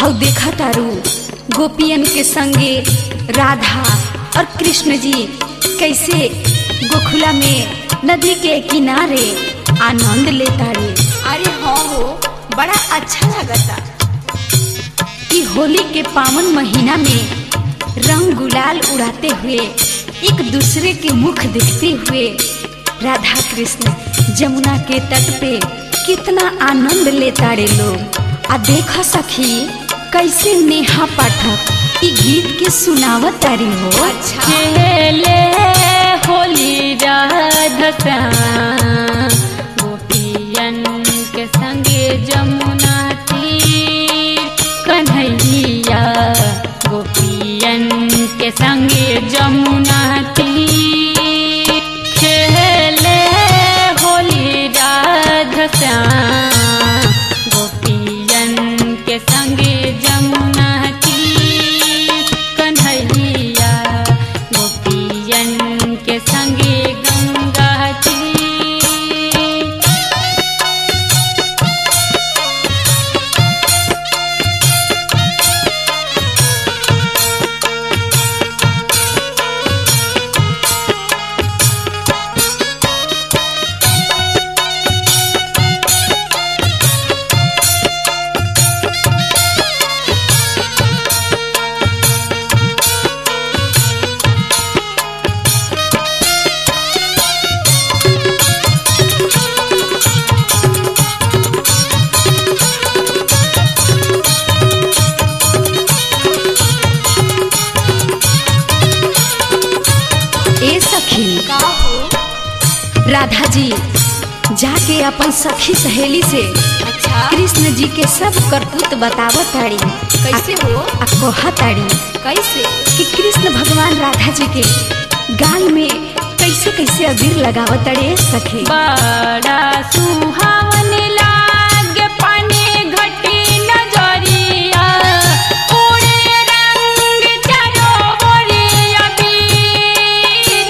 हौ देखा तारू गोपियन के संगे राधा और कृष्ण जी कैसे गोखुला में नदी के किनारे आनंद लेता रे अरे हाँ हो बड़ा अच्छा लगता कि होली के पावन महीना में रंग गुलाल उड़ाते हुए एक दूसरे के मुख देखते हुए राधा कृष्ण जमुना के तट पे कितना आनंद लेता रे लोग आ देखा सखी कैसे नेहा पाठक ई गीत के सुनावत तारी हो अच्छा खेले होली राधा गोपियन के संगे जमुना तीर कन्हैया गोपियन के संगे जमुना तीर खेले होली राधा गोपियन के संगे जमुना तीर कन्हैया गोपियन के संगे गंगा तीर ए सखी का हो राधा जी जाके अपन सखी सहेली से अच्छा कृष्ण जी के सब करतूत बतावत ताड़ी कैसे हो आ कहा ताड़ी कैसे कि कृष्ण भगवान राधा जी के गाल में कैसे कैसे अबीर लगावत ताड़े सखी बड़ा सुहावन लागे पानी घटी नजरिया उड़े रंग चारों ओरिया बीर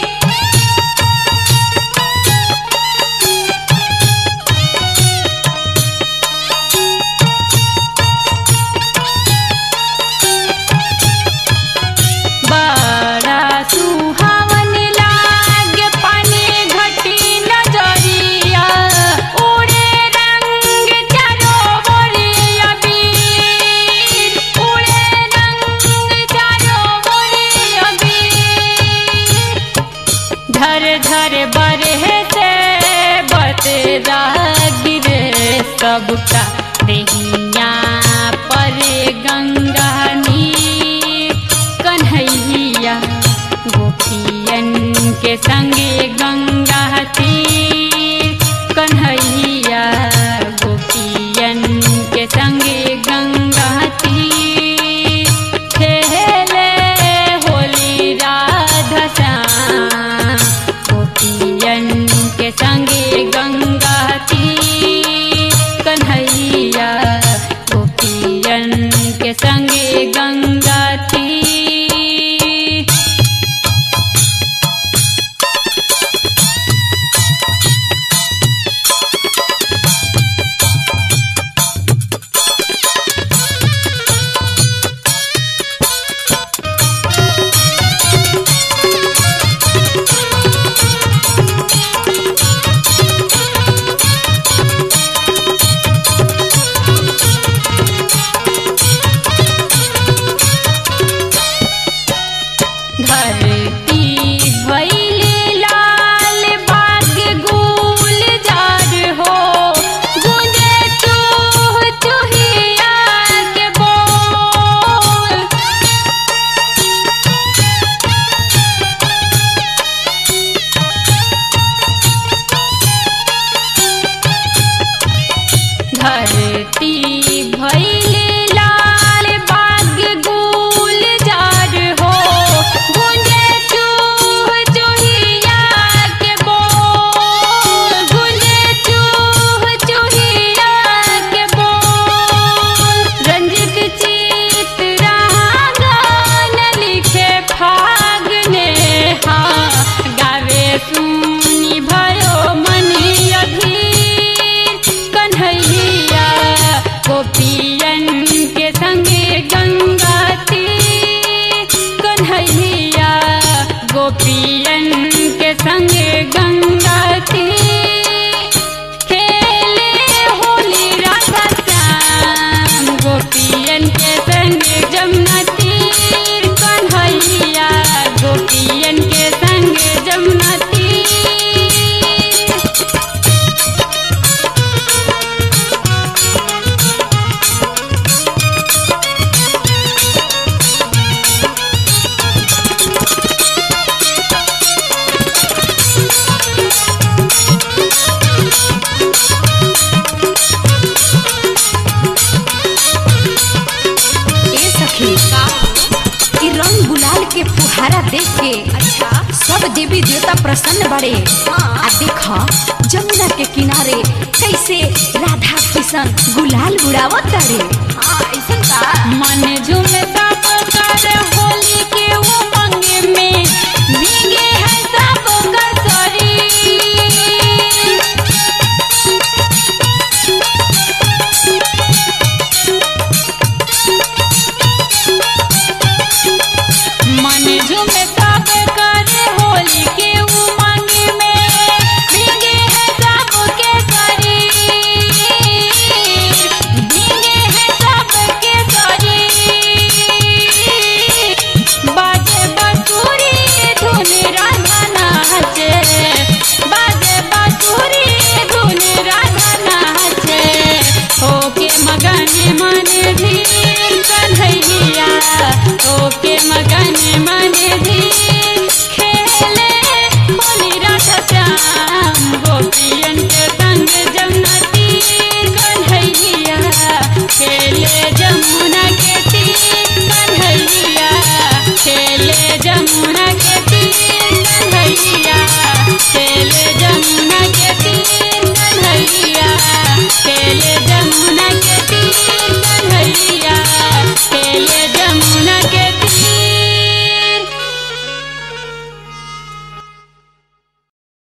बड़ा सुहावन लागे पानी घटी नजरिया उड़े रंग चारों ओरिया बीर उड़े रंग चारों ओरिया बीर धर धर बरहे से बतरा गिरे सबका देहिया पर गंगा नीर कन्हैया गोपियन के संगे गंगा तीर कन्हैया गोपियन के संगे गंगा तीर खेले होली राधा श्याम गोपियन के संगे गंगा तीर कन्हैया गोपियन के संगे गंगा तीर देवी देवता प्रसन्न बड़े हाँ। आ देख जमुना के किनारे कैसे राधा किशन गुलाल उड़ावत तारे